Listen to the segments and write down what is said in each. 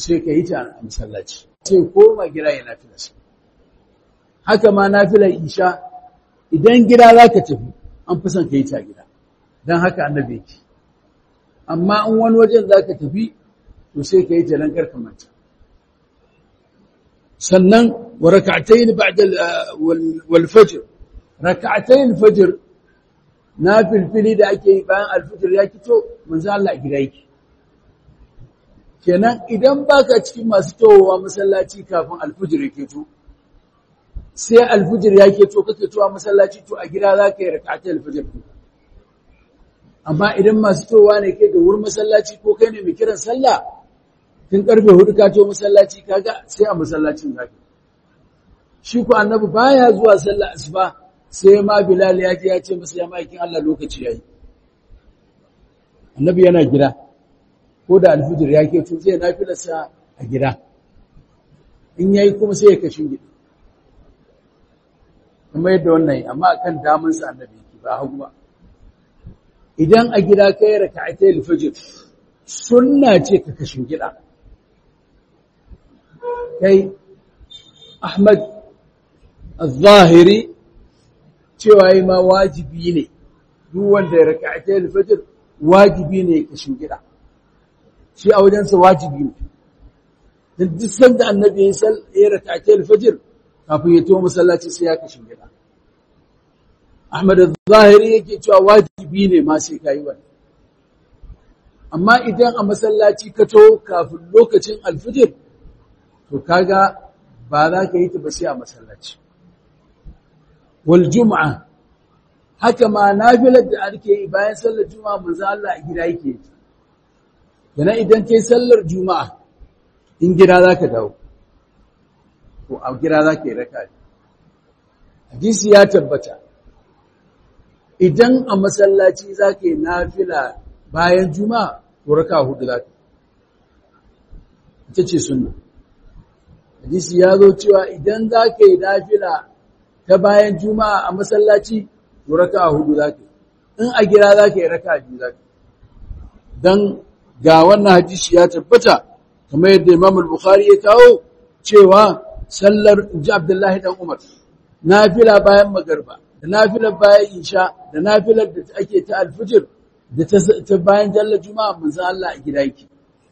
sai ka yi ta a masallaci sai koma gida ya nafilarsa haka ma nafilar isha idan gida za ka tafi an fi son ka yi ta gida don haka annabi yake amma in wani wajen za ka tafi to sai ka yi ta don karka manta sannan wa raka'atayn ba'da wal fajr raka'atayn fajr na filfili da ake yi bayan alfijir ya kito manzo Allah a gida yake kenan idan baka cikin masu towowa masallaci kafin alfijir ya keto sai alfijir ya keto kake towa masallaci to a gida za ka yi raka'atai alfijir ku amma idan masu towa ne kai da wurin masallaci ko kai ne mai kiran sallah tun karfe hudu ka to masallaci kaga sai a masallacin zaka shi ku annabi baya zuwa sallah asuba sai ma bilal ya je ya ce masa ya maikin Allah lokaci yayi annabi yana gida ko da alfijir ya keto zai nafilarsa a gida in yayi kuma sai ya kashin gida kuma yadda wannan amma akan damansa annabi yake ba hagu ba idan a gida kai raka'atai alfajr sunna ce ka kashin gida kai Ahmad al-Zahiri cewa yi ma wajibi ne duk wanda ya raka'atai alfajr wajibi ne kashin gida shi a wajensa wajibi ne dan duk sanda annabi ya sal ya raka'atai alfajr kafin ya tuwo masallaci sai ya kashin gida Ahmad al-Zahiri yake cewa wajibi ne ma sai kai wannan amma idan a masallaci ka to kafin lokacin alfijir to kaga ba za ka yi ta ba sai a masallaci wal jum'a haka ma nafilar da ake yi bayan sallar juma'a manzo Allah a gida yake yi yana idan kai sallar juma'a in gida zaka dawo ko a gida zaka yi raka hadisi ya tabbata idan a masallaci zaka yi nafila bayan juma'a ko raka hudu zaka ita ce sunna hadisi ya zo cewa idan zaka yi nafila ta bayan juma'a a masallaci to raka hudu zaka in a gida zaka yi raka biyu zaka dan ga wannan hadisi ya tabbata kamar yadda Imam al-Bukhari ya kawo cewa sallar ji Abdullahi dan Umar nafila bayan magarba da nafilar bayan isha da nafilar da ake ta alfijir da ta bayan jallar juma'a manzo Allah a gida yake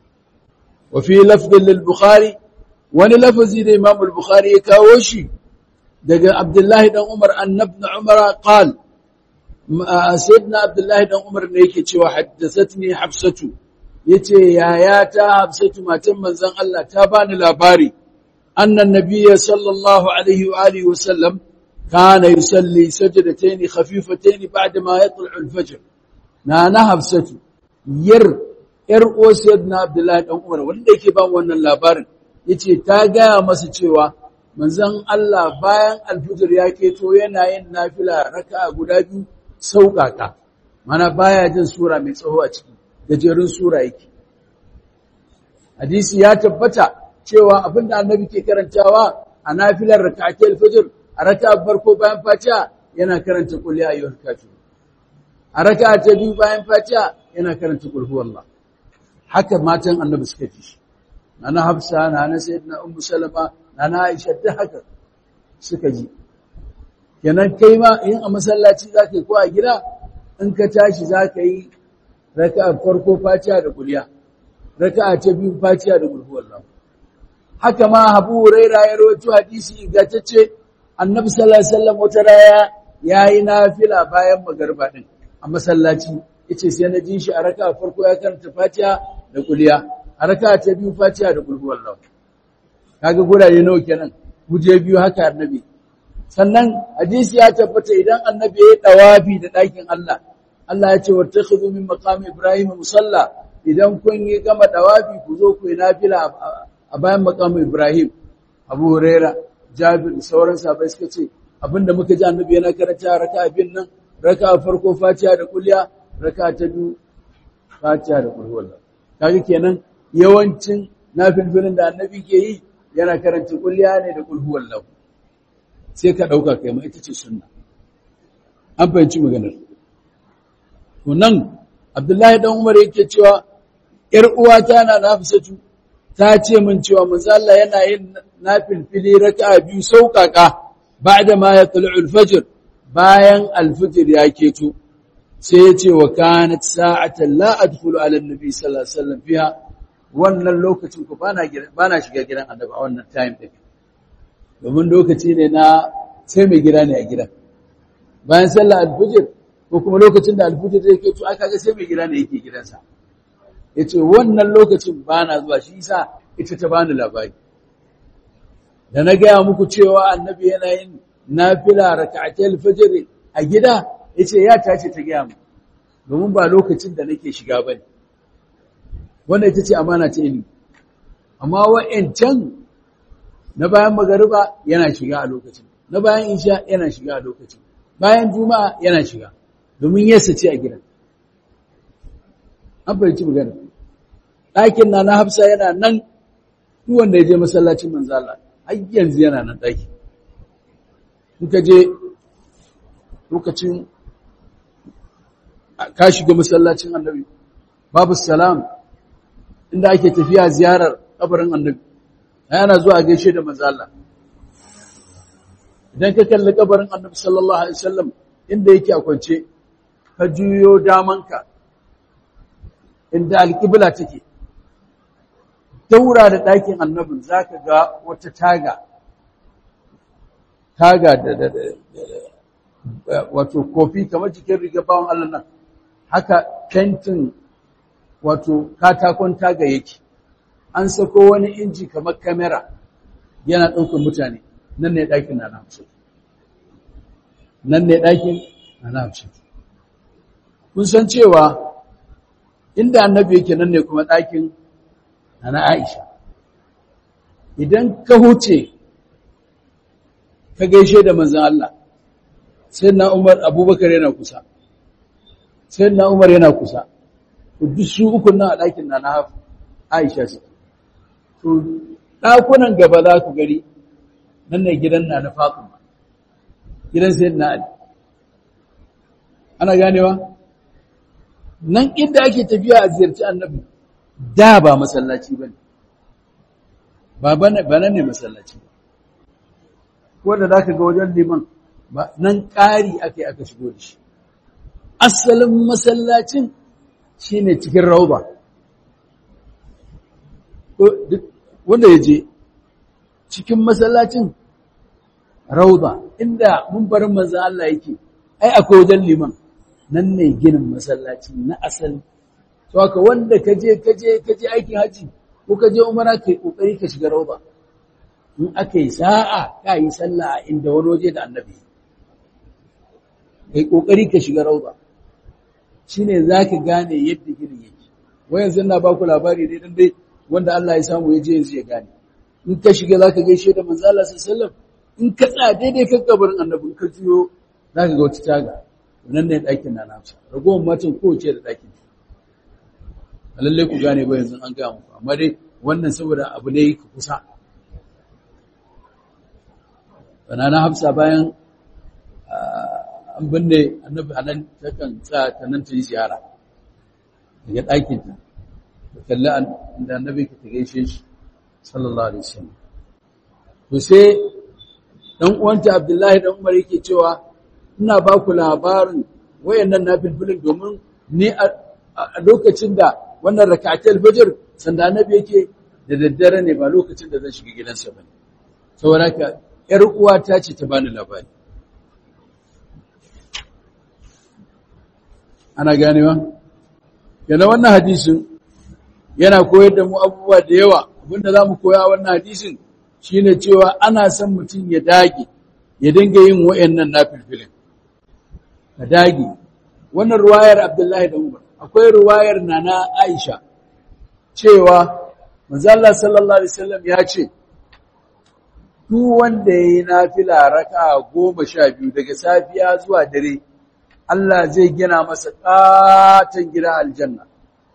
wa fi lafdhin lil-Bukhari wani lafazi da Imam al-Bukhari ya kawo shi daga Abdullahi dan Umar annabna Umar qal sayyidina Abdullahi dan Umar ne yake cewa haddathatni Hafsatu yace yaya ta Hafsatu matan manzon Allah ta bani labari annan nabiyyi sallallahu alaihi wa alihi wa sallam kana yusalli sajdatayn khafifatayn ba'da ma yatlu al-fajr na na Hafsatu yar yar uwar sayyidina Abdullahi dan Umar wanda yake ba wannan labarin yace ta gaya masa cewa manzon Allah bayan alfijir ya keto yana yin nafila raka'a guda biyu sauƙaƙa mana baya jin sura mai tsawo a ciki gajerun sura yake hadisi ya tabbata cewa abinda annabi ke karantawa a nafilar raka'atul alfijir a raka'a farko bayan fatiha yana karanta qul ya ayyuhal kafirun a raka'a ta biyu bayan fatiha yana karanta qul huwallah haka matan annabi suka fi shi nana hafsa nana sayyidina ummu salama nana aisha da haka suka ji kenan kai ma in a masallaci zaka yi ko a gida in ka tashi zaka yi raka'a farko fatiha da kuliya raka'a ta biyu fatiha da gurbu wallah haka ma Abu Huraira ya rawaito hadisi ingantacce Annabi sallallahu alaihi wasallam wata raya yayi nafila bayan magarba din a masallaci yace sai na ji shi a raka'a farko ya karanta fatiha da kuliya a raka'a ta biyu fatiha da gurbu wallah kaga gurare nawa kenan guje biyu haka annabi sannan hadisi ya tabbata idan annabi ya dawafi da ɗakin Allah Allah ya ce wattakhidhu min maqami ibrahim musalla idan kun yi gama dawafi ku zo ku yi nafila a bayan maqami ibrahim Abu Huraira Jabir sauran sahabbai suka ce abinda muka ji annabi yana karanta raka'a bin nan raka'a farko Fatiha da kulliya raka'a ta biyu Fatiha da kulhu wallah kaga kenan yawancin nafilfilin da annabi ke yi yana karanta kulliya ne da kulhu wallah sai ka ɗauka kai ma ita ce sunna an fahimci maganar to nan abdullahi dan umar yake cewa ‘yar uwata na nafisatu ta ce min cewa manzo Allah yana yin nafilfili raka'a biyu sauƙaƙa ba'da ma yatlu'u al-fajr bayan al-fajr ya keto sai ya ce wa kanat sa'atan la adkhulu ala an-nabi sallallahu alaihi wasallam fiha wannan lokacin ku bana bana shiga gidan annabi a wannan time din domin lokaci ne na sai mai gida ne a gidan bayan sallar al-fajr ko kuma lokacin da al-fajr zai keto aka ga sai mai gida ne yake gidansa ya ce wannan lokacin ba na zuwa shi sa ita ta bani labari da na gaya muku cewa annabi yana yin nafila raka'atul fajr a gida yace ya tace ta gaya mu domin ba lokacin da nake shiga bane wannan ita ce amana ce ilimi amma wa'ancan na bayan magariba yana shiga a lokacin na bayan isha yana shiga a lokacin bayan juma'a yana shiga domin yasa ce a gidan an fahimci magana ɗakin na na hafsa yana nan duk wanda ya je masallacin manzala har yanzu yana nan ɗaki in ka je lokacin ka shiga masallacin annabi babu salam inda ake tafiya ziyarar kabarin annabi yana zuwa gaishe da manzala idan ka kalli kabarin annabi sallallahu alaihi wasallam inda yake a kwance ka juyo damanka inda alƙibla take daura da ɗakin annabin za ka ga wata taga taga da da da wato kofi kamar jikin riga bawon Allah nan haka fentin wato katakon taga yake an sako wani inji kamar kamera yana ɗaukar mutane nan ne ɗakin na namsu nan ne ɗakin na namsu kun san cewa inda annabi yake nan ne kuma ɗakin na Aisha idan ka huce ka gaishe da manzon Allah sai na Umar Abubakar yana kusa sai na Umar yana kusa duk su uku nan a ɗakin na Aisha su to ɗakunan gaba za ku gari nan ne gidan na na Fatima gidan sai na Ali ana ganewa nan inda ake tafiya a ziyarci annabi da ba masallaci ba ne ba nan ne masallaci ba wanda za ka ga wajen liman nan ƙari aka yi aka shigo da shi asalin masallacin shi ne cikin rauba wanda ya je cikin masallacin rauba inda mun barin manzan Allah yake ai akwai wajen liman nan ne ginin masallaci na asali to haka wanda kaje kaje kaje aikin haji ko kaje umara kai kokari ka shiga rauba in akai sa'a ka yi sallah a inda wani waje da annabi kai kokari ka shiga rauba shine zaka gane yadda ginin yake wai yanzu na baku labari ne dan dai wanda Allah ya samu ya je yanzu ya gane in ka shiga zaka gaishe da manzo Allah sallallahu alaihi wasallam in ka tsaya daidai kan kabarin annabi in ka juyo zaka ga wata taga nan ne ɗakin na nafsa ragowar matan kowace da ɗakin a lallai ku gane ba yanzu an gaya muku amma dai wannan saboda abu ne ka kusa bana na hafsa bayan an binne annabi a nan takan sa ta nan ta yi ziyara daga ɗakin ta da kalli da annabi ka ta gaishe shi sallallahu alaihi wasallam to sai dan uwanta abdullahi dan umar yake cewa ina ba ku labarin wayannan nafilfilin domin ni a lokacin da wannan rak'atul fajr sanda annabi yake da daddare ne ba lokacin da zan shiga gidansa bane saboda ka yar uwa ta ce ta bani labari ana ganewa yana wannan hadisin yana koyar da mu abubuwa da yawa abinda zamu koya a wannan hadisin shine cewa ana son mutum ya dage ya dinga yin wayannan nafilfilin ka dage wannan ruwayar Abdullahi da Umar akwai ruwayar Nana Aisha cewa manzo Allah sallallahu alaihi wasallam ya ce duk wanda yayi nafila raka'a 12 daga safiya zuwa dare Allah zai gina masa katan gida aljanna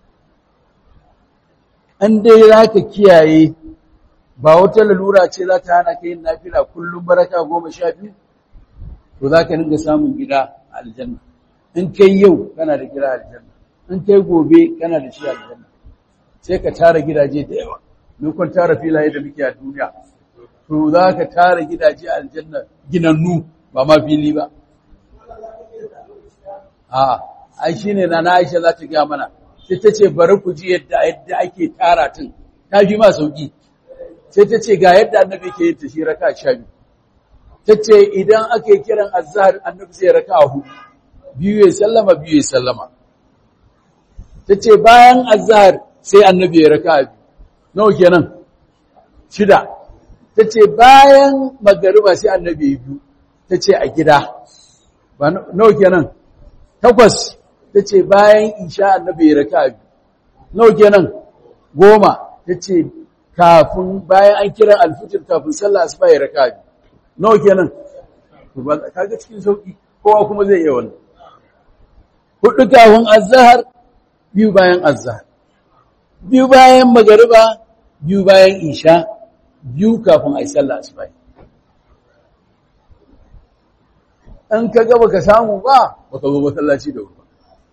an dai zaka kiyaye ba wata lalura ce za ta hana ka yin nafila kullum baraka 12 to zaka dinga samun gida aljanna in kai yau kana da gida aljanna in kai gobe kana da shi aljanna sai ka tara gidaje da yawa mun kun tara filaye da muke a duniya to za ka tara gidaje a aljanna ginannu ba ma fili ba a ai shine na na Aisha za ta ga mana sai ta ce bari ku ji yadda yadda ake tara tun ta fi ma sauki sai ta ce ga yadda annabi ke yin ta shi raka sha biyu ta ce idan aka yi kiran azhar annabi zai raka hudu biyu ya sallama biyu ya sallama ta ce bayan azhar sai annabi ya raka biyu nawa kenan shida ta ce bayan magariba sai annabi ya biyu ta ce a gida ba nawa kenan takwas ta ce bayan isha annabi ya raka biyu nawa kenan goma ta ce kafin bayan an kira alfijir kafin sallah asuba ya raka biyu nawa kenan kaga cikin sauki kowa kuma zai iya wannan hudu kafin azhar biyu bayan azhar biyu bayan magariba biyu bayan isha biyu kafin ai sallah asuba an ka ga baka samu ba baka zo masallaci da wuri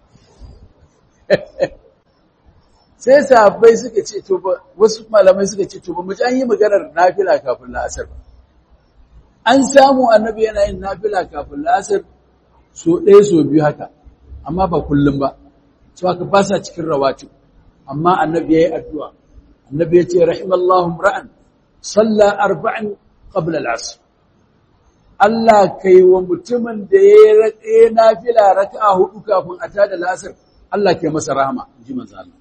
sai sahabbai suka ce to ba wasu malamai suka ce to ba mu ji an yi maganar nafila kafin la'asar ba an samu annabi yana yin nafila kafin la'asar so ɗaya so biyu haka amma ba kullum ba so haka ba sa cikin rawatib amma annabi yayi addu'a annabi ya ce rahimallahu ra'an salla arba'in qabla al'asr Allah kai wa mutumin da ya yi nafila raka'a hudu kafin a tada la'asar Allah kai masa rahama ji manzo Allah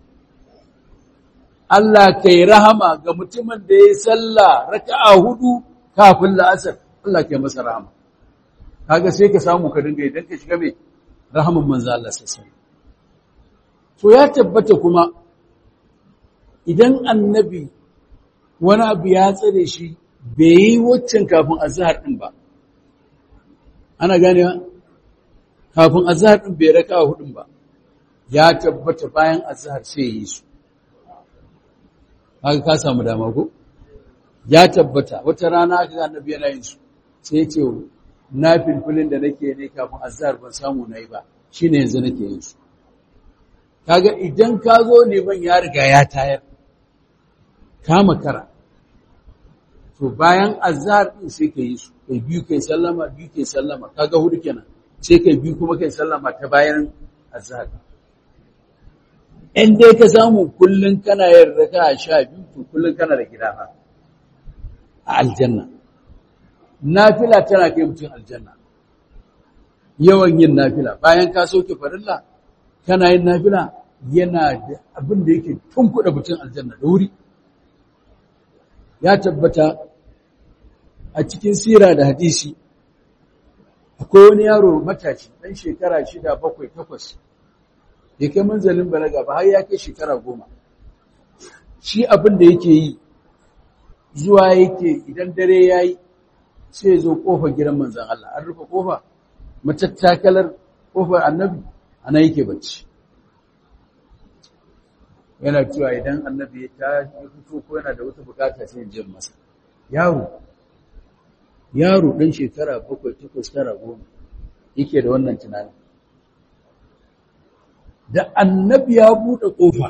Allah kai rahama ga mutumin da ya salla raka'a hudu kafin la'asar Allah kai masa rahama kaga sai ka samu ka dinga idan ka shiga mai rahaman manzo Allah sallallahu to ya tabbata kuma idan annabi wani abu ya tsare shi bai yi waccan kafin azhar din ba ana ganewa kafin azhar din bai raka hudun ba ya tabbata bayan azhar sai yi su haka ka samu dama ko ya tabbata wata rana aka ga annabi yana yin su sai ya ce na filfilin da nake ne kafin azhar ban samu nayi ba shine yanzu nake yin su kaga idan ka zo neman ya riga ya tayar ka makara to bayan azhar din sai ka yi su kai biyu kai sallama biyu kai sallama kaga hudu kenan sai kai biyu kuma kai sallama ta bayan azhar in dai ka samu kullun kana yin raka'a sha biyu to kullun kana da gida a aljanna nafila tana kai mutum aljanna yawan yin nafila bayan ka soke farilla kana yin nafila yana da abin da yake tunkuɗa mutum aljanna da wuri ya tabbata a cikin sira da hadisi akwai wani yaro matashi ɗan shekara shida bakwai takwas ya kai manzalin balaga ba har ya kai shekara goma shi abin da yake yi zuwa yake idan dare ya yi sai ya zo ƙofar gidan manzan Allah an rufe ƙofa matattakalar ƙofar annabi ana yake bacci yana cewa idan annabi ya ta fito ko yana da wata bukata sai ya jin masa yaro yaro ɗan shekara bakwai takwas tara goma yake da wannan tunani da annabi ya buɗe ƙofa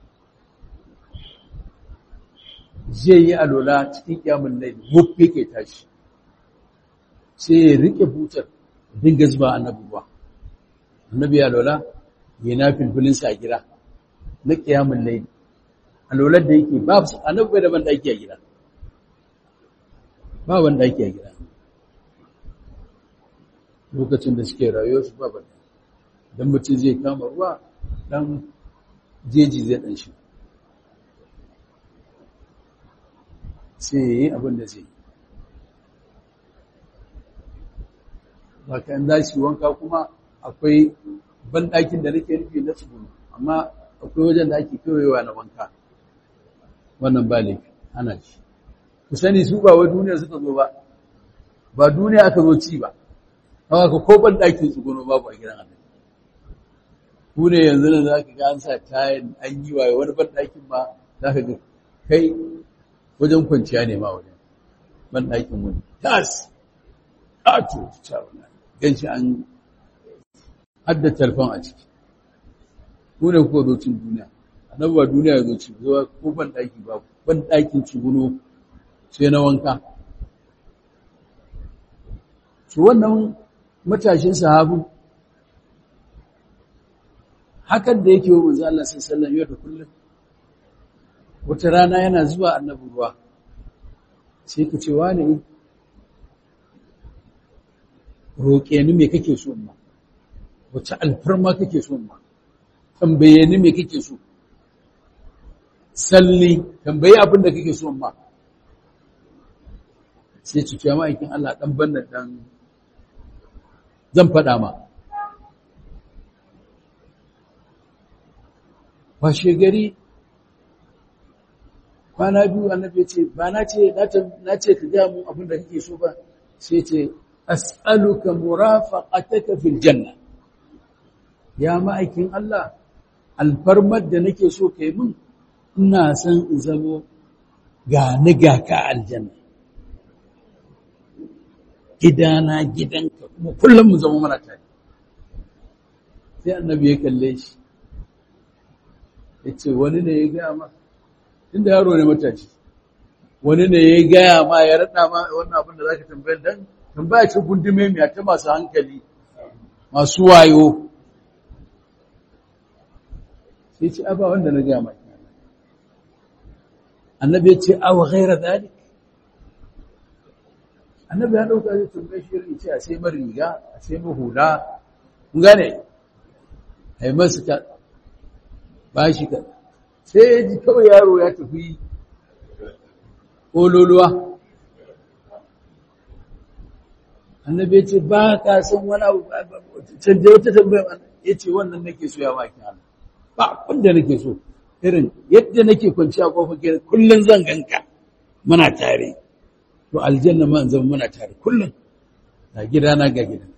zai yi alola cikin kyamun laili wuf yake tashi sai ya riƙe butar dinga zuba annabi ba annabi ya alola ya na filfilinsa a gida na kyamun laili alolar da yake ba annabi bai da ban ɗaki a gida ba ban ɗaki a gida lokacin da suke rayuwa su ba ban don mutum zai kama ruwa dan jeji zai ɗan shi sai ya yi abin da zai yi ba ka za shi wanka kuma akwai banɗakin da nake nufi na tsibiri amma akwai wajen da ake kewayewa na wanka wannan ba laifi ana ci ku sani su ba wai duniya suka zo ba ba duniya aka zo ci ba haka ka ko banɗakin tsuguno babu a gidan annabi ku ne yanzu nan za ka ga an sa tayin an yi waye wani banɗakin ma za ka ga kai wajen kwanciya ne ma wajen banɗakin wani tas ƙato ta wani gan shi an hadda talfan a ciki ku ne kuka zo cin duniya annabi ba duniya ya zo ci zuwa ko banɗaki babu ban ɗakin tsuguno sai na wanka su wannan matashin sahabu hakan da yake wa manzo Allah sallallahu alaihi yau da kullum wata rana yana zuwa annabi ruwa sai ka ce wane roƙe ni me kake so ma wace alfarma kake so ma tambaye ni me kake so salli tambaye abin da kake so ma sai ci ce ma'aikin Allah dan banna dan zan faɗa ma washe gari kwana biyu annabi ce ba na ce na ce ka ga mu abin da kake so ba sai ce as'aluka murafaqataka fil janna ya ma'aikin Allah alfarmar da nake so kai mun ina san in zamo ga ni ga ka aljanna gidana gidanka kuma kullum mu zama mana tare sai annabi ya kalle shi ya ce wani ne ya gaya ma inda yaro ne matashi wani ne ya gaya ma ya raɗa ma wannan abin da za ka tambayar dan tambaya ce gundume mai ta masu hankali masu wayo sai ce aba wanda na gaya ma annabi ya ce awa ghaira zalik annabi ya ɗauka zai tambaye shi irin ce a sai mar riga a sai mar hula kun gane a yi masu ta ba shi ka sai ya ji kawai yaro ya tafi ƙololuwa annabi ya ce ba ka san wani abu canje wata tambaya ya ce wannan nake so ya maki hannu ba abin da nake so irin yadda nake kwanci a kofar gida kullum zan ganka muna tare to aljanna ma zama muna tare kullum ga gidana ga gidan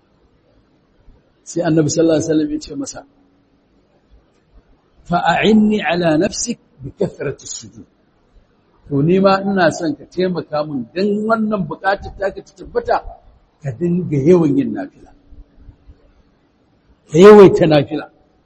sai annabi sallallahu alaihi wasallam ya ce masa fa'a'inni ala nafsik bi kathrati sujud to ni ma ina son ka taimaka min dan wannan bukatar taka ta tabbata ka dinga yawan yin nafila ka yawaita nafila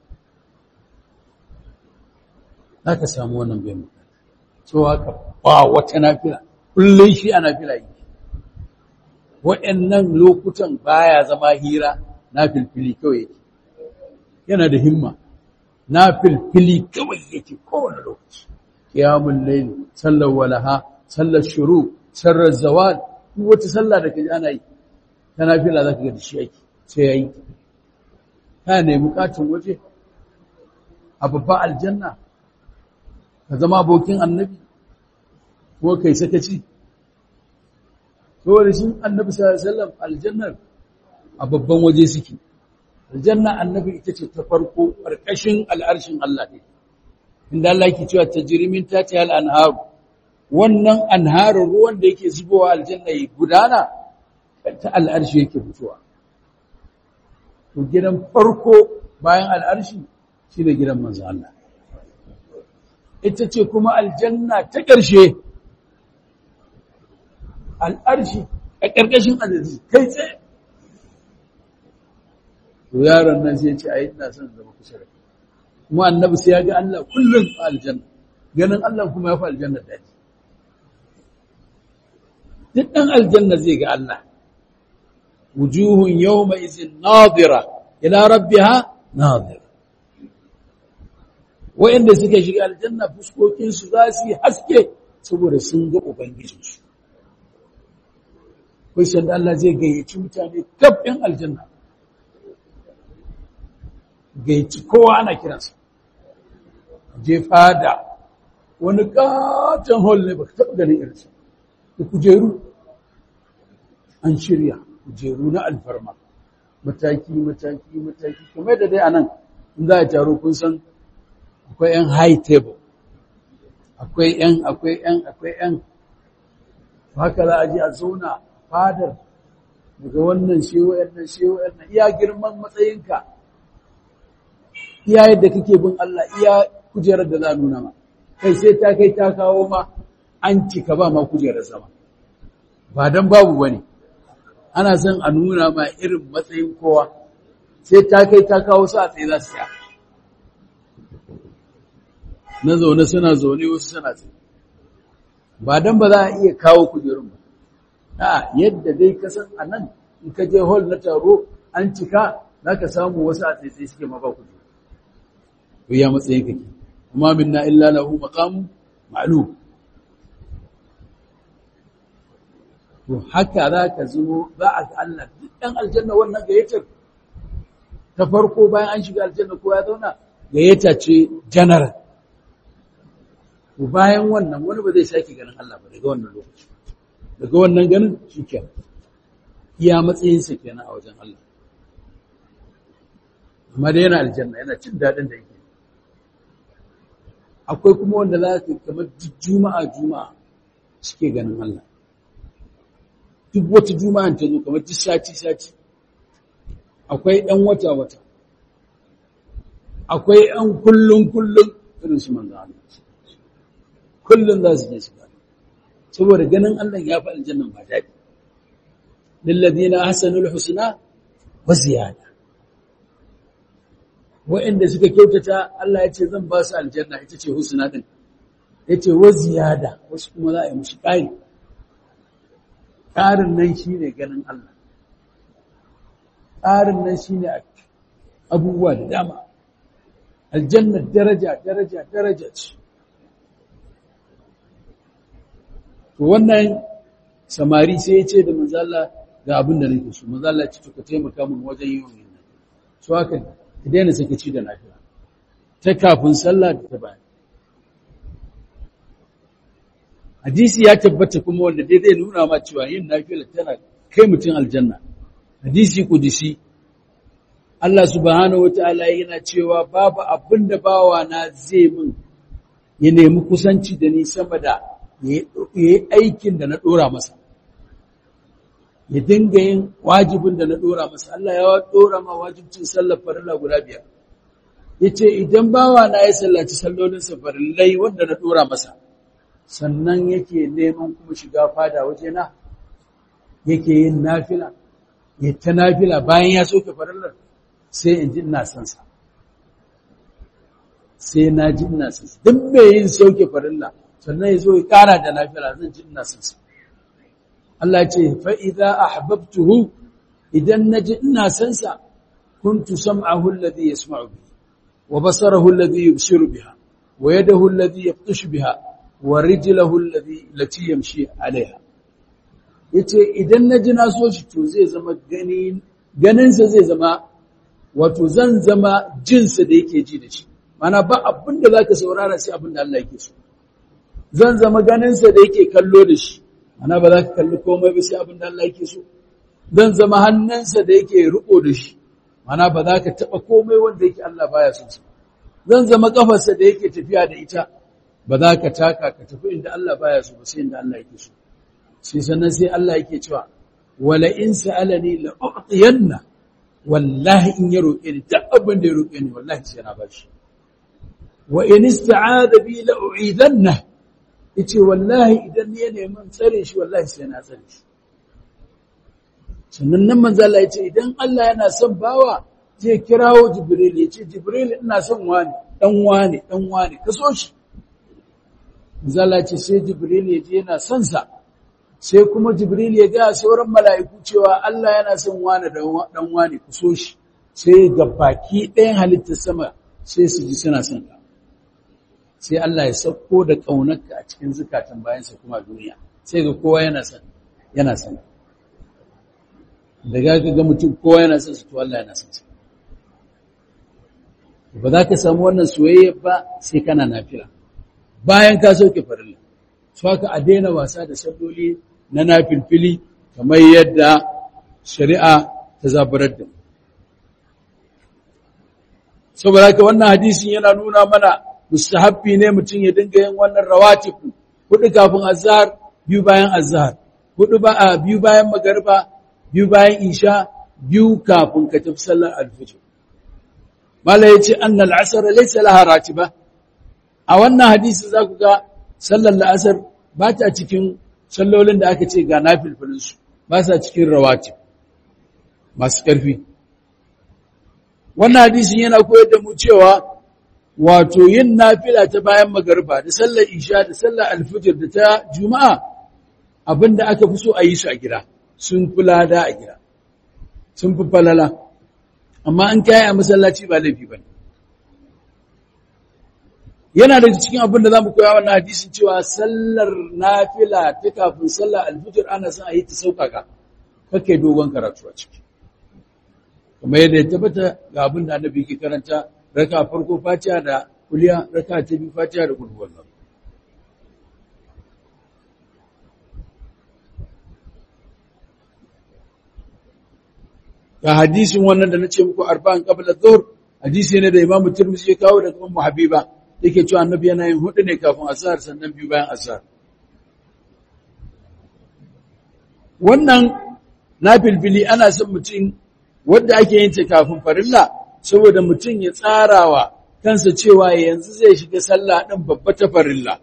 za ka samu wannan bai mu cewa ka ba wata nafila kullum shi a nafila yi waɗannan lokutan baya zama hira na filfili kawai yake yana da himma na filfili kawai yake kowane lokaci kiyamun laili sallar walaha sallar shuru sallar zawal duk wata sallah da kaji ana yi ta nafila zaka ga shi yake sai yayi ka ne bukatun waje a babban aljanna ka zama abokin annabi ko kai sakaci saboda shi annabi sallallahu alaihi wasallam aljannar a babban waje suke aljanna annabi ita ce ta farko ƙarƙashin al'arshin Allah ne inda Allah yake cewa tajrimin tati al anharu wannan anharin ruwan da yake zubowa aljanna yi gudana ta al'arshi yake fitowa to gidan farko bayan al'arshi shine gidan manzo Allah ita ce kuma aljanna ta ƙarshe al'arshi a ƙarƙashin azizi kai tsaye to yaron nan sai ce ai ina son zama kusa da kuma annabi sai ya ga Allah kullum a aljanna ganin Allah kuma ya fi aljanna daji duk ɗan aljanna zai ga Allah wujuhun yawma izin nadira ila rabbiha nadira wa'inda suka shiga aljanna fuskokinsu za su yi haske saboda sun ga ubangijinsu kai sanda Allah zai gayyaci mutane kaf ɗin aljanna gayyaci kowa ana kiransa je fada wani katon hall ne ba ka taɓa ganin irinsa da kujeru an shirya kujeru na alfarma mataki mataki mataki kamar da dai a nan in za a taro kun san akwai 'yan high table akwai 'yan akwai 'yan akwai 'yan haka za a ji a zauna fadar daga wannan shi wa'annan shi wa'annan iya girman matsayinka iya yadda kake bin Allah iya kujerar da za a nuna ma kai sai ta kai ta kawo ma an cika ba ma kujerar sama ba don babu bane ana son a nuna ma irin matsayin kowa sai ta kai ta kawo su a tsaye za su tsaya na zaune suna zaune wasu suna tsaye ba dan ba za a iya kawo kujerun ba a yadda dai ka san anan in ka je hall na taro an cika zaka samu wasu a tsaye suke ma ba kujeru to ya matsayin kake kuma minna illa lahu maqamu ma'lum to haka za ka zo za a ga Allah duk ɗan aljanna wannan gayyatar ta farko bayan an shiga aljanna ko ya zauna gayyata ce general to bayan wannan wani ba zai sake ganin Allah ba daga wannan lokaci daga wannan ganin shikenan iya matsayinsa kenan a wajen Allah amma da yana aljanna yana cin daɗin da yake akwai kuma wanda za ka kamar juma'a juma'a suke ganin Allah duk wata juma'an ta zo kamar duk sati sati akwai ɗan wata wata akwai ɗan kullun kullun irin su manzo Allah kullun za su je su gani saboda ganin Allah ya fi aljannan ba daɗi lilladina ahsanul husna wa ziyada wa'anda suka kyautata Allah ya ce zan ba su aljanna ita ce husna din yace wa ziyada wasu kuma za a yi musu ƙari ƙarin nan shine ganin Allah ƙarin nan shine abubuwa da dama aljanna daraja daraja daraja ce to wannan samari sai ya ce da manzala ga abin da nake so manzala ce to ka taimaka min wajen yin wannan so haka ka daina sakaci da lafiya ta kafin sallah da ta bayan hadisi ya tabbata kuma wanda dai zai nuna ma cewa yin nafila tana kai mutum aljanna hadisi kudisi Allah subhanahu wataala yana cewa babu abin da bawa na zai min ya nemi kusanci da ni sama da ya yi aikin da na dora masa ya dinga yin wajibin da na dora masa Allah ya dora ma wajibcin sallar farilla guda biyar yace idan bawa na ya sallaci sallolin sa farillai wanda na dora masa sannan yake neman kuma shiga fada wajena yake yin nafila ya ta nafila bayan ya soke farillar sai in ji ina son sa sai na ji ina son sa duk mai yin soke farilla sannan ya zo ya kara da nafila zan ji ina son sa Allah ce fa idza ahbabtuhu idan naji ina son sa kuntu sam'ahu alladhi yasma'u bihi wa basarahu alladhi yubsiru biha wa yadahu alladhi yabtashu biha wa rijlahu alladhi lati yamshi alaiha yace idan naji na so shi to zai zama gani ganin sa zai zama wato zan zama jin sa da yake ji da shi mana ba abin da zaka saurara sai abin da Allah yake so zan zama ganin sa da yake kallo da shi mana ba za ka kalli komai ba sai abin da Allah yake so zan zama hannunsa da yake riko da shi mana ba za ka taba komai wanda yake Allah baya so zan zama kafarsa da yake tafiya da ita ba za ka taka ka tafi inda Allah baya so ba sai inda Allah yake so sai sannan sai Allah yake cewa wala in sa'alani la u'tiyanna wallahi in ya roƙe ni duk abin da ya roƙe ni wallahi sai na bashi wa in ista'ada bi la u'idanna yace wallahi idan ni ya nemi tsare shi wallahi sai na tsare shi sannan nan manzo Allah yace idan Allah yana son bawa zai kirawo Jibril yace Jibril ina son wani dan wani dan wani ka so shi manzo Allah yace sai Jibril yaje yana son sa sai kuma Jibril ya ga sauran mala'iku cewa Allah yana son wani dan wani ku so shi sai ga baki ɗayan halittar sama sai su ji suna son ka sai Allah ya sauko da ƙaunarka a cikin zukatan bayansa kuma duniya sai ga kowa yana son yana son daga ga mutum kowa yana son su to Allah yana son su ba za ka samu wannan soyayya ba sai kana nafila bayan ka sauke farilla su haka a daina wasa da salloli na nafilfili kamar yadda shari'a ta zabarar da saboda haka wannan hadisin yana nuna mana mustahabbi ne mutum ya dinga yin wannan rawatifu hudu kafin azhar biyu bayan azhar hudu ba a biyu bayan magariba biyu bayan isha biyu kafin ka tafi sallar alfajr mala yace annal asr laysa laha ratiba a wannan hadisi za ku ga sallar la'asar ba ta cikin sallolin da aka ce ga nafilfilin su ba sa cikin rawatib masu ƙarfi wannan hadisin yana koyar da mu cewa wato yin nafila ta bayan magarba da sallar isha da sallar alfijir da ta juma'a abinda aka fi so a yi su a gida sun fi lada a gida sun fi falala amma an kayi a masallaci ba laifi ba yana da cikin abin da za mu koya wannan hadisin cewa sallar nafila ta kafin sallar alfijir ana son a yi ta sauƙaƙa kake dogon karatu a ciki kamar yadda ya tabbata ga abin da annabi ke karanta raka farko fatiha da kuliya raka ta biyu fatiha da kudu wallah ga hadisin wannan da nace muku arba'an qabla dhuhr hadisi ne da imamu tirmidhi ya kawo daga ummu habiba yake cewa annabi yana yin hudu ne kafin azhar sannan biyu bayan azhar wannan nafilbili ana son mutum wanda ake yin ta kafin farilla saboda mutum ya tsarawa kansa cewa yanzu zai shiga sallah din babba ta farilla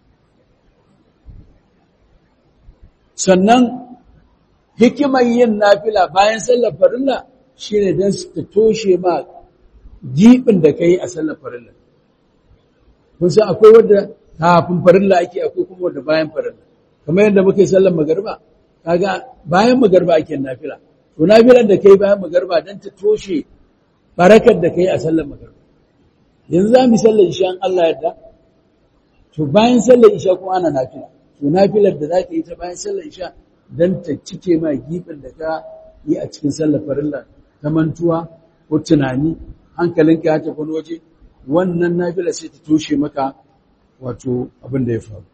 sannan hikimar yin nafila bayan sallar farilla shine don ta toshe ma gibin da kai a sallar farilla kun san akwai wanda kafin farilla ake akwai kuma wanda bayan farilla kamar yadda muke sallar magariba kaga bayan magariba ake nafila to nafilan da kai bayan magariba don ta toshe barakar da kai a sallar magariba yanzu za mu sallar isha in Allah yadda to bayan sallar isha kuma ana nafila to nafilar da za ka yi ta bayan sallar isha don ta cike ma gibin da ka yi a cikin sallar farilla ta mantuwa ko tunani hankalinka ya tafi waje wannan nafila sai ta toshe maka wato abin da ya faru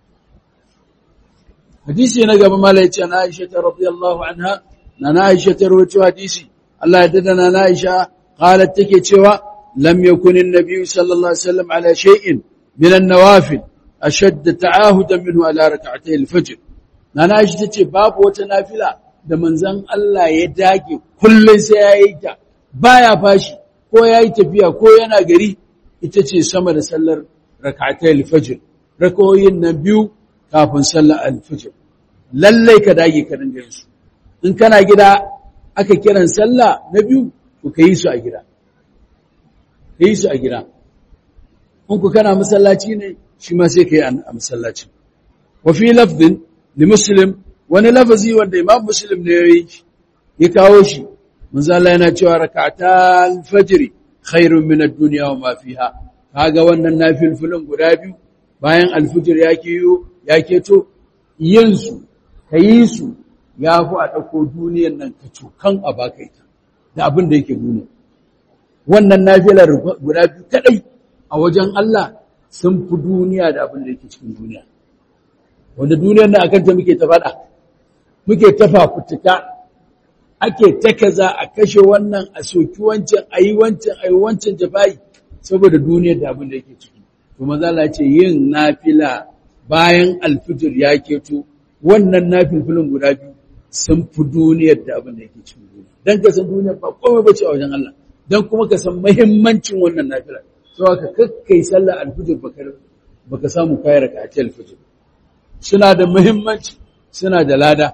hadisi na gaba mala ya ce na aisha ta radiyallahu anha na na aisha ta rawaito hadisi Allah ya dada na aisha qalat take cewa lam yakun an-nabi sallallahu alaihi wasallam ala shay'in min an-nawafil ashadd ta'ahudan minhu ala rak'atay al-fajr na na aisha tace babu wata nafila da manzon Allah ya dage kullun sai yayi ta baya fashi ko yayi tafiya ko yana gari ita ce sama da sallar rak'atay al-fajr rakawoyin nan biyu kafin sallar al-fajr lallai ka dage ka dinga yin su in kana gida aka kiran sallah na biyu to ka yi su a gida ka yi su a gida in ku kana masallaci ne shi ma sai ka yi a masallaci wa fi lafdin li muslim wani lafazi wanda imam muslim ne yayi ya kawo shi manzo Allah yana cewa rak'atal fajr khairun min ad-dunya wa ma fiha kaga wannan nafilfilin guda biyu bayan alfijir ya kiyo ya keto yin su kayi su ya fi a ɗauko duniyan nan ka cokan a baka ita da abin da yake duniya wannan nafilar guda biyu kaɗai a wajen Allah sun fi duniya da abin da yake cikin duniya wanda duniyar nan akan ta muke ta faɗa muke ta fafutuka ake ta kaza a kashe wannan a soki wancan a yi wancan a yi wancan jafayi saboda duniyar da abin da yake ciki to maza ce yin nafila bayan alfijir ya keto wannan nafilfilin guda biyu sun fi duniyar da abin da yake cikin duniya dan ka san duniyar ba komai bace a wajen Allah dan kuma ka san muhimmancin wannan nafila so ka kakkai sallar alfijir baka baka samu kai raka'ati alfijir suna da muhimmanci suna da lada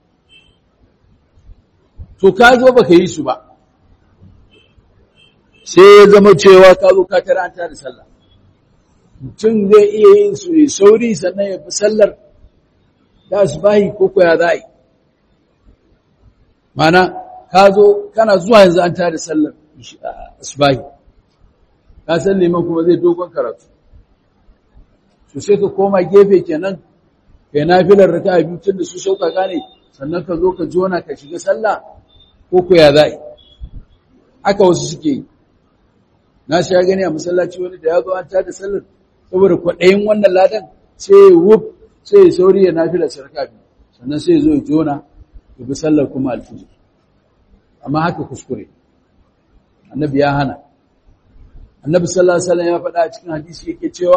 to ka zo baka yi su ba sai ya zama cewa ka zo ka tara an da sallah mutum zai iya yin su ne sauri sannan ya fi sallar da asbahi ko koya za a yi mana ka zo kana zuwa yanzu an tada sallar asbahi ka san liman kuma zai dogon karatu to sai ka koma gefe kenan kai nafilar raka a biyu tun da su sauka gane sannan ka zo ka jona ka shiga sallah ko koya za a yi haka wasu suke yi na sha gani a masallaci wani da ya zo an tada sallar saboda kwaɗayin wannan ladan sai wuf sai ya sauri ya nafila sarka biyu sannan sai ya zo ya jona ya bi sallar kuma alfijir amma haka kuskure annabi ya hana annabi sallallahu alaihi wasallam ya faɗa a cikin hadisi yake cewa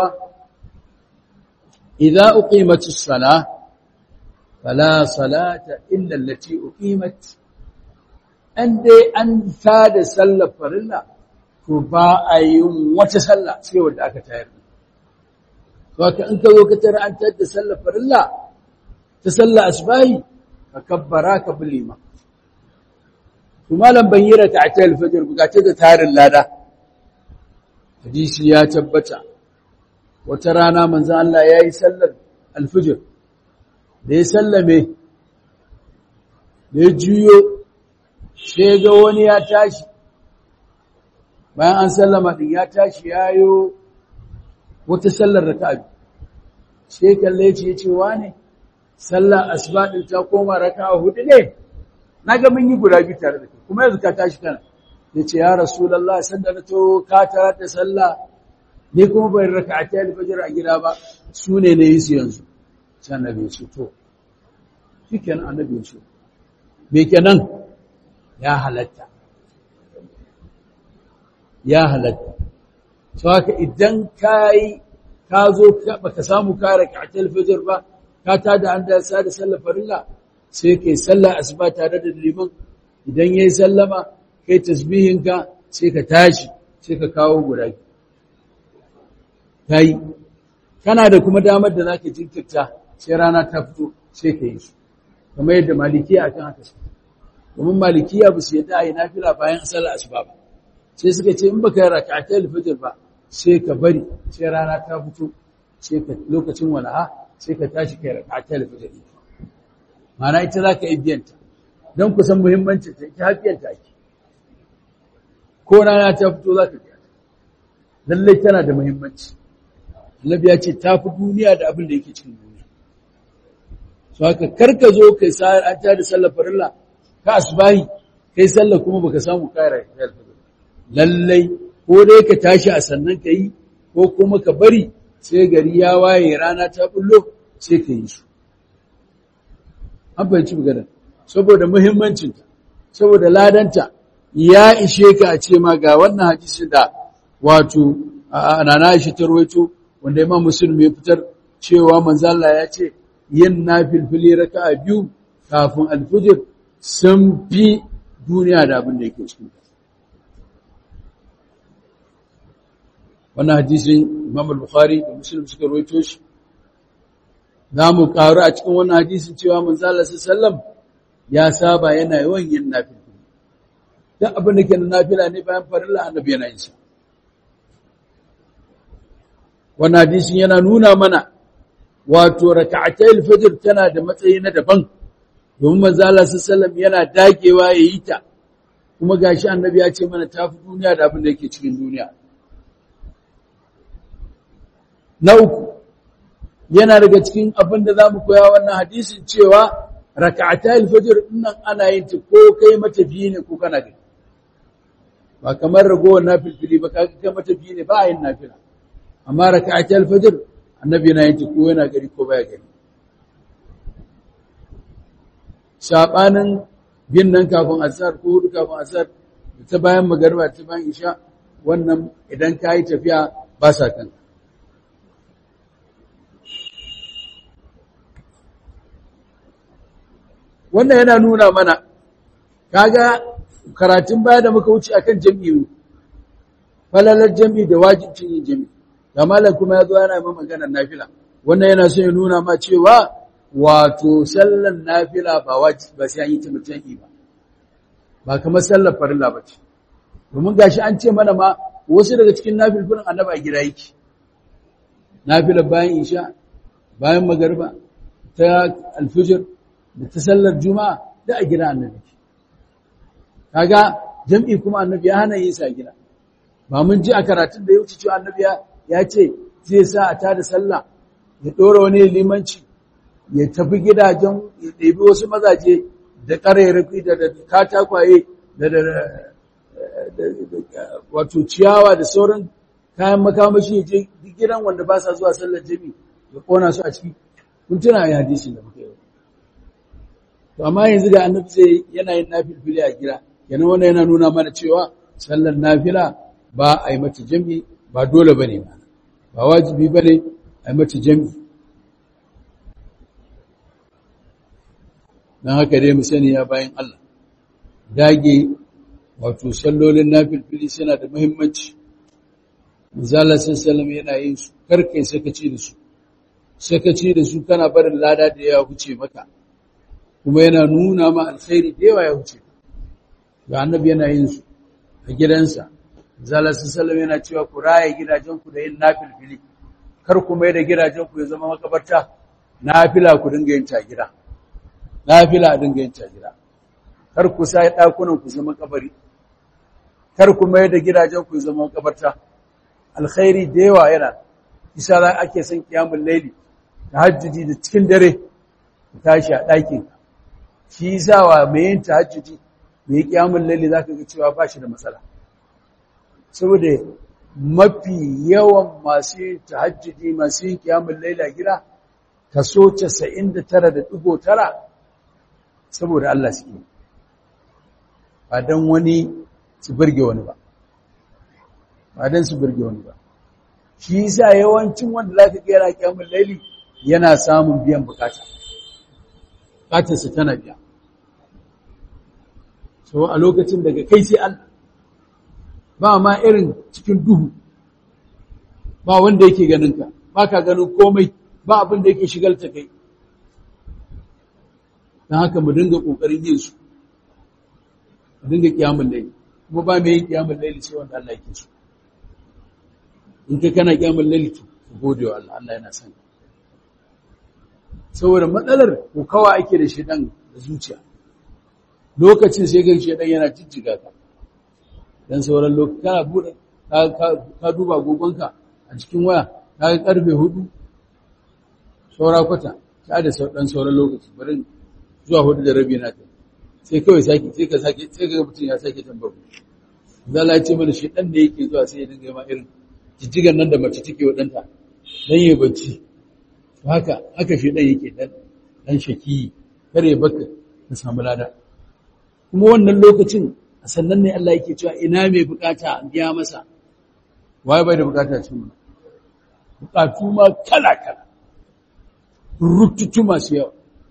idza uqimatis sala fala salata illa allati uqimat an dai an tada sallar farilla to ba a yi wata sallah sai wanda aka tayar Waka in ka zo ka tara an tada sallar farilla ta sallar asbahi ka kabbara ka bulima. To malam ban yi raka a tayar fajr bukace da tarin lada. hadisi ya tabbata wata rana manzo Allah ya yi sallar alfijir da ya sallame da ya juyo sai ga wani ya tashi bayan an sallama din ya tashi yayo wata sallar raka'a sai kalle ce yace wane sallar asuba din ta koma raka'a hudu ne naga mun yi guda biyu tare da kai kuma yanzu ka tashi kana yace ya rasulullahi sanda na to ka tare da sallah ni kuma bai raka'ata al-fajr a gida ba su ne ne yi su yanzu sai annabi ya ce to shikenan annabi ya ce me kenan ya halatta ya halatta so haka idan kai ka zo baka samu ka raka'ata al-fajr ba ka tada an da sa da sallar farilla sai kai sallar asuba tare da liman idan yayi sallama kai tasbihinka sai ka tashi sai ka kawo guda tayi kana da kuma damar da zaka jinkirta sai rana ta fito sai ka yi su kamar yadda malikiya akan haka su domin malikiya ba su yadda a yi nafila bayan sallar asuba ba sai suka ce in baka yi raka'atul fajr ba sai ka bari sai rana ta fito sai ka lokacin walaha sai ka tashi kai raka'atul fajr mana ita zaka yi biyanta don ku san muhimmancin ta ita hafiyanta ake ko rana ta fito zaka biya lallai tana da muhimmanci Annabi ya ce ta fi duniya da abin da yake cikin duniya. So haka karka zo kai sa'ar an tada sallar farilla ka asbahi kai sallar kuma baka samu kaira lallai ko dai ka tashi a sannan ka yi ko kuma ka bari sai gari ya waye rana ta bullo sai ka yi su. An fahimci magana saboda muhimmancinta saboda ladanta ya ishe ka a ce ma ga wannan hadisi da wato nana Aisha ta rawaito wanda Imam Muslim ya fitar cewa manzo Allah ya ce yin nafilfili raka'a biyu kafin alfijir sun fi duniya da abin da yake cikin ta wannan hadisi Imam Bukhari da Muslim suka rawaito shi zamu karu a cikin wannan hadisin cewa manzo Allah sallam ya saba yana yawan yin nafilfili duk abin da ke na nafila ne bayan farilla annabi yana yin sa wannan hadisin yana nuna mana wato raka'atayil fajr tana da matsayi na daban domin manzo Allah sallallahu yana dagewa yayi ta kuma gashi annabi ya ce mana tafi duniya da abin da yake cikin duniya na uku yana daga cikin abin da zamu koya wannan hadisin cewa raka'atayil fajr nan ana yin ta ko kai matafiyi ne ko kana gani ba kamar ragowar nafilfili ba kai matafiyi ne ba a yin nafila amma raka'at al-fajr annabi yana yin ko yana gari ko baya gari sabanin bin nan kafin asar ko hudu kafin asar ta bayan magariba ta bayan isha wannan idan ka yi tafiya ba sa kan wannan yana nuna mana kaga karatun baya da muka wuce akan jami'i falalar jami'i da wajibcin yin jami'i kamalan kuma ya zo yana ma maganar nafila wannan yana so ya nuna ma cewa wato sallan nafila ba wajibi ba sai an yi ta mutane ba ba kamar sallar farilla ba ce domin gashi an ce mana ma wasu daga cikin nafilfilin annaba a gida yake nafila bayan isha bayan magarba ta alfijir da ta sallar juma'a da a gida annabi kaga jam'i kuma annabi ya hana yin sa gida ba mun ji a karatun da ya wuce cewa annabi ya ce zai sa a tada sallah ya ɗora wani limanci ya tafi gidajen ya ɗebi wasu mazaje da ƙarairafi da katakwaye da wato ciyawa da sauran kayan makamashi ya je gidan wanda ba sa zuwa sallar jami ya ƙona su a ciki kun tuna ya hadisi da muka yi to amma yanzu da annabi zai yana yin nafilfili a gida yana wannan yana nuna mana cewa sallar nafila ba a yi mata jami ba dole ba ne ba wajibi ba ne a yi mata jami don haka dai mu sani ya bayan Allah dage wato sallolin nafilfili suna da muhimmanci misala sallam yana yin su karkai sakaci da su sakaci da su kana barin lada da ya huce maka kuma yana nuna ma alkhairi da yawa ya huce ga annabi yana yin su a gidansa zalasu salam yana cewa ku raye gidajenku da yin nafilfili kar ku mai da gidajenku ya zama makabarta nafila ku dinga yin ta gida nafila a dinga yin ta gida kar ku sa ɗakunan ku zama kabari kar ku mai da gidajenku ya zama makabarta alkhairi da yawa yana isa za ake son kiyamun laili tahajjudi da cikin dare ku tashi a ɗakin shi yasa wa mai yin tahajjudi mai kiyamun laili zaka ga cewa ba shi da matsala saboda mafi yawan masu yin tahajjudi masu yin kiyamun laili a gida kaso 99.9 saboda Allah su yi ba don wani su birge wani ba ba don su birge wani ba shi yasa yawancin wanda za ka kera kyamun laili yana samun biyan bukata bukatarsa tana biya so a lokacin daga kai sai Allah ba ma irin cikin duhu ba wanda yake ganinka ba ka ganin komai ba abin da yake shigalta kai don haka mu dinga ƙoƙarin yin su mu dinga ƙiyamun laili kuma ba mai yin ƙiyamun laili sai wanda Allah yake so in ka kana ƙiyamun laili to gode wa Allah Allah yana son saboda matsalar ko kawa ake da shedan da zuciya lokacin sai ga shedan yana jijjiga ka dan sauran lokaci kana bude ka duba gogonka a cikin waya ka ga karfe 4 saura kwata ta da dan sauran lokaci bari zuwa hudu da rabi na ta sai kawai sake sai ka sake sai ka mutum ya sake tambar zala ya ce mana shi dan da yake zuwa sai ya dinga ma irin jijjigan nan da mace take wa danta dan yayi bacci haka haka shi dan yake dan dan shaki kare baka ka samu lada kuma wannan lokacin sannan ne Allah yake cewa ina mai bukata an biya masa waye bai da bukata cikin bukatu ma kala kala rututu masu yawa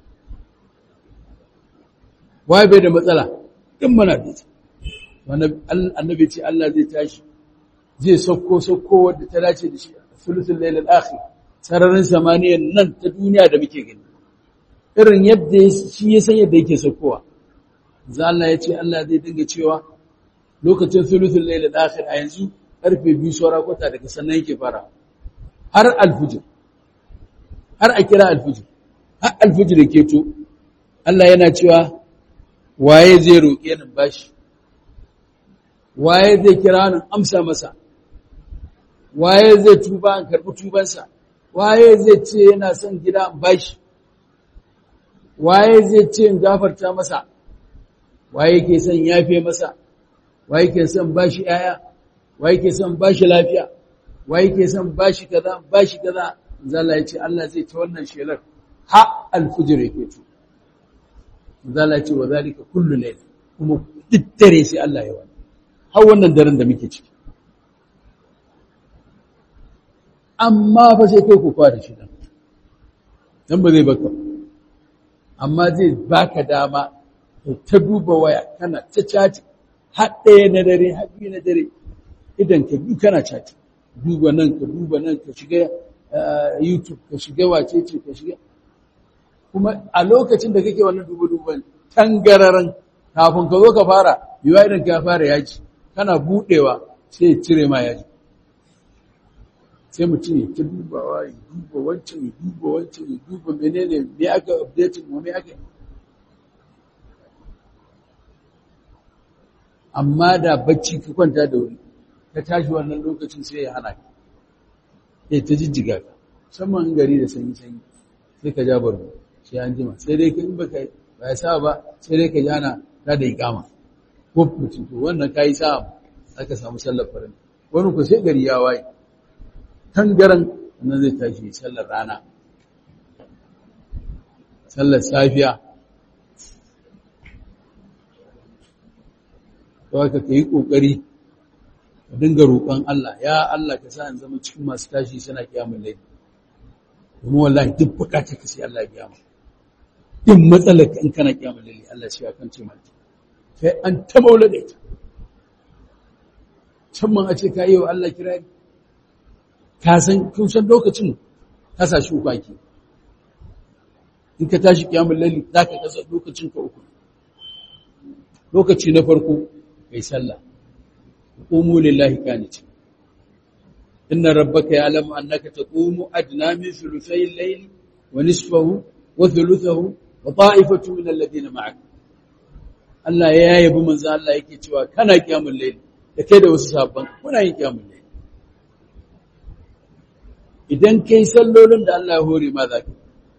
waye bai da matsala din mana da ita wannan annabi ce Allah zai tashi zai sauko sauko wanda ta dace da shi sulusul layl al-akhir sararin samaniyan nan ta duniya da muke gani irin yadda shi ya san yadda yake saukowa za Allah ya ce Allah zai dinga cewa lokacin sulusul layl al-akhir a yanzu karfe 2 saura kwata daga sannan yake fara har al-fujr har a kira al-fujr har al-fujr yake to Allah yana cewa waye zai roƙe ni bashi waye zai kira ni amsa masa waye zai tuba in karɓi tubansa waye zai ce yana son gida in bashi waye zai ce in gafarta masa waye ke son yafe masa waye ke son bashi yaya waye ke son bashi lafiya waye ke son bashi kaza bashi kaza zalla ya ce Allah zai ta wannan shelar ha alfujr yake to zalla ce wa zalika kullu layl kuma duk dare sai Allah ya wani har wannan daren da muke ciki amma fa sai kai ku kwada shi dan dan ba zai baka amma zai baka dama ta duba waya kana ta cati har ɗaya na dare har biyu na dare idan ka bi kana cati duba nan ka duba nan ka shiga youtube ka shiga wacece ka shiga kuma a lokacin da kake wannan duba-duban tangararan kafin ka zo ka fara yiwa idan ka fara yaji kana budewa sai ya cire ma yaji sai mutum ya ta dubawa ya duba wancan ya duba wancan ya duba menene me aka update mu me aka amma da bacci ka kwanta da wuri ka tashi wannan lokacin sai ya hana ka ya ta jijjiga ka musamman gari da sanyi sanyi sai ka ja barbo sai an jima sai dai in baka ba ya sa ba sai dai ka ji ana ta da ikama ko mutum to wannan kayi sa aka samu sallar farin wani ku sai gari ya waye tangaran nan zai tashi sallar rana sallar safiya to haka ka yi ƙoƙari ka dinga roƙon Allah ya Allah ka sa in zama cikin masu tashi suna kiyamun laifi kuma wallahi duk bukatar ka sai Allah ya kiyama in matsalar ka in kana kiyamun laifi Allah shi ya kan ce mata sai an ta maula da ita can man a ce ka yi wa Allah kirari ka san kun san lokacin ka sa shi uku ake in ka tashi kiyamun laifi za ka kasa lokacin ka uku lokaci na farko kai sallah qumu lillahi qanitin inna rabbaka ya'lamu annaka taqumu adna min thuluthay al-layl wa nisfahu wa thuluthahu wa ta'ifatu min alladhina ma'ak Allah ya yabi manzo Allah yake cewa kana kiyamul layl da kai da wasu sabban kuna yin kiyamul layl idan kai sallolin da Allah ya hore ma zaka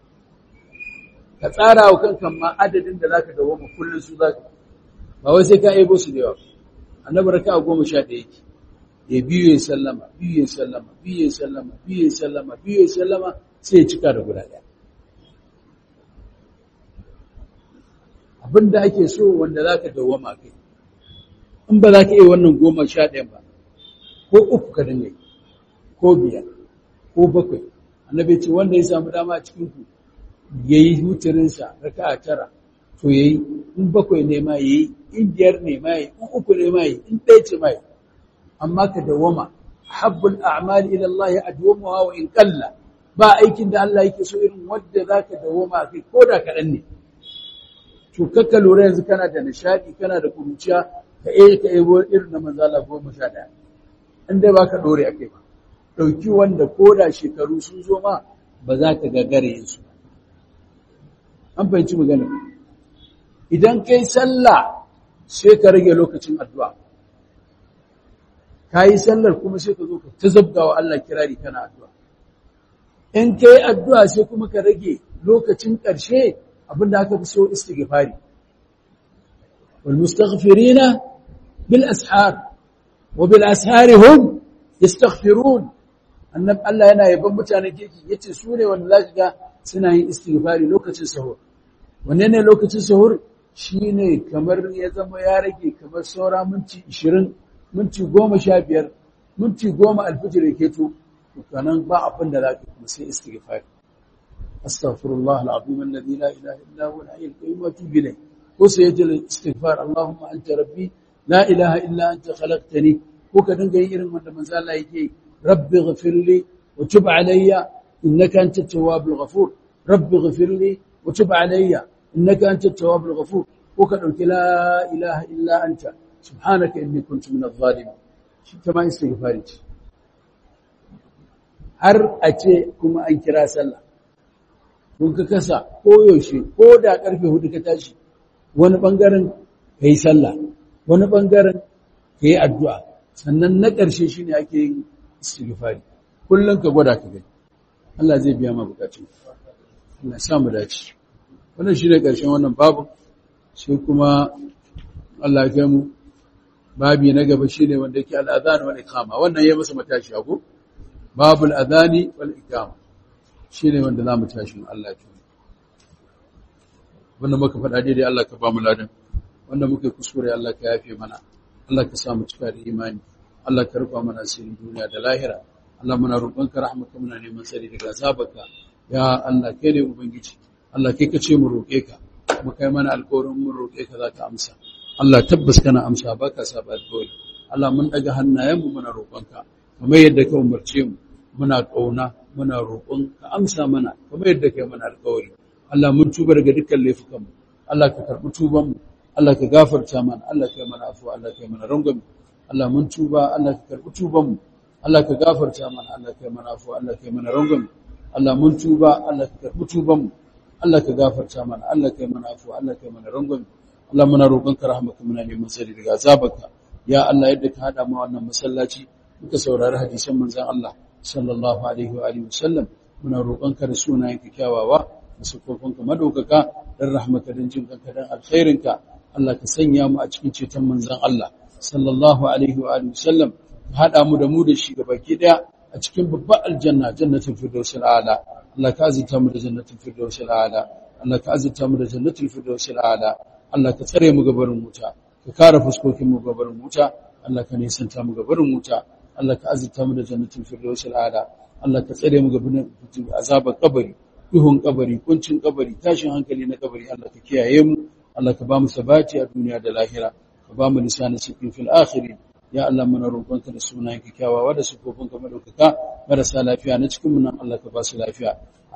ka tsara wa kanka ma adadin da zaka dawo mu kullun su zaka ba wai sai ka aibo su da yawa annabi raka'a goma sha ɗaya yake ya biyu ya sallama biyu ya sallama biyu ya sallama biyu ya sallama biyu ya sallama sai ya cika da guda ɗaya abinda ake so wanda za ka dawama kai in ba za ka iya wannan goma sha ɗayan ba ko uku ka dinga ko biyar ko bakwai annabi ce wanda ya samu dama a cikin ku ya yi hutirinsa raka a tara to ya yi in bakwai ne ma ya yi in biyar ne ma ya yi in uku ne ma ya yi in ɗaya ce ma ya yi amma ka dawama habbul a'mali ila Allah ya adwamuha wa in qalla ba aikin da Allah yake so irin wanda zaka dawama kai ko da kaɗan ne to kakka lura yanzu kana da nishadi kana da kuruciya ka eh ka ebo irin na manzo Allah goma sha ɗaya in dai baka dore a kai ba dauki wanda ko da shekaru sun zo ma ba za ka gagare yin su an fahimci magana idan kai sallah sai ka rage lokacin addu'a ka yi sallar kuma sai ka zo ka ta zabga wa Allah kirari kana addu'a in ka yi addu'a sai kuma ka rage lokacin ƙarshe abinda aka fi so istighfari wal mustaghfirina bil ashar wa bil ashari hum yastaghfirun annab Allah yana yaban mutanen kirki yace su ne wanda zaka ga suna yin istighfari lokacin sahur wanne ne lokacin sahur shine kamar ya zama ya rage kamar saura minti 20 minti 15 minti 10 alfijir yake to kanan ba abin da zaka kuma sai istighfari astaghfirullah alazim alladhi la ilaha illa huwa al-hayyul qayyum wa atubu ilayh ko sai yaje istighfar allahumma anta rabbi la ilaha illa anta khalaqtani ko ka dinga yin irin wanda manzo Allah yake rabbi ighfirli wa tub alayya innaka antat tawwabul ghafur rabbi ighfirli wa tub alayya innaka antat tawwabul ghafur ko ka dauki la ilaha illa anta subhanaka inni kuntu minadh zalimin shi kama istighfari ce har a ce kuma an kira sallah kun ka kasa ko yaushe ko da karfe hudu ka tashi wani bangaren ka yi sallah wani bangaren ka yi addu'a sannan na ƙarshe shi ne ake yin istighfari kullum ka gwada ka gani Allah zai biya ma bukatun Allah sa mu dace wannan shi ne ƙarshen wannan babu sai kuma Allah ya kai mu babi na gaba shi ne wanda yake al'adhan wal iqama wannan ya masa matashi ko babul adhani wal iqama shine wanda zamu tashi Allah ya wanda muka faɗa daidai Allah ka ba mu ladan wanda muka kuskure Allah ka yafe mana Allah ka sa mu cika da imani Allah ka rufa mana asirin duniya da lahira Allah muna roƙonka rahmaka muna neman sani daga azabarka ya Allah kai ne ubangiji Allah kai ka ce mu roƙe ka kuma kai mana alƙawarin mun roƙe ka za ka amsa Allah tabbas kana amsa baka saba alƙawari Allah mun daga hannayen mu muna roƙonka kamar yadda ka umarce mu muna ƙauna muna roƙon ka amsa mana kamar yadda kai mana alƙawari Allah mun tuba daga dukkan laifukan mu Allah ka karɓi tuban mu Allah ka gafarta mana Allah ka yi mana afuwa Allah ka yi mana rangwame Allah mun tuba Allah ka karɓi tuban mu Allah ka gafarta mana Allah ka yi mana afuwa Allah ka yi mana rangwame Allah mun tuba Allah ka karɓi tuban mu Allah ka gafarta mana Allah ka yi mana afuwa Allah ka yi mana rangwame Allah muna roƙon ka rahmaka muna neman sani daga azabarka ya Allah yadda ka hada mu wannan masallaci muka saurari hadisan manzon Allah sallallahu alaihi wa alihi wasallam muna roƙonka da sunayenka kyawawa da sufofinka madaukaka dan rahmaka dan jin kanka dan alkhairinka Allah ka sanya mu a cikin ceton manzon Allah sallallahu alaihi wa alihi wasallam ka hada mu da mu da shi gabaki daya a cikin babbar aljanna jannatul firdausil a'la Allah ka azurta mu da jannatul firdausil a'la Allah ka azurta mu da jannatul firdausil a'la Allah ka tsare mu gabarin wuta ka kare fuskokin mu gabarin wuta Allah ka nisanta mu gabarin wuta Allah ka azurta mu da jannatin firdausil ala Allah ka tsare mu gaban azabar kabari duhun kabari kuncin kabari tashin hankali na kabari Allah ka kiyaye mu Allah ka ba mu sabati a duniya da lahira ka ba mu lisanin sikin fil akhirin ya Allah muna roƙonka da sunayen kyawawa da sifofin ka madaukaka marasa lafiya na cikin mu nan Allah ka ba su lafiya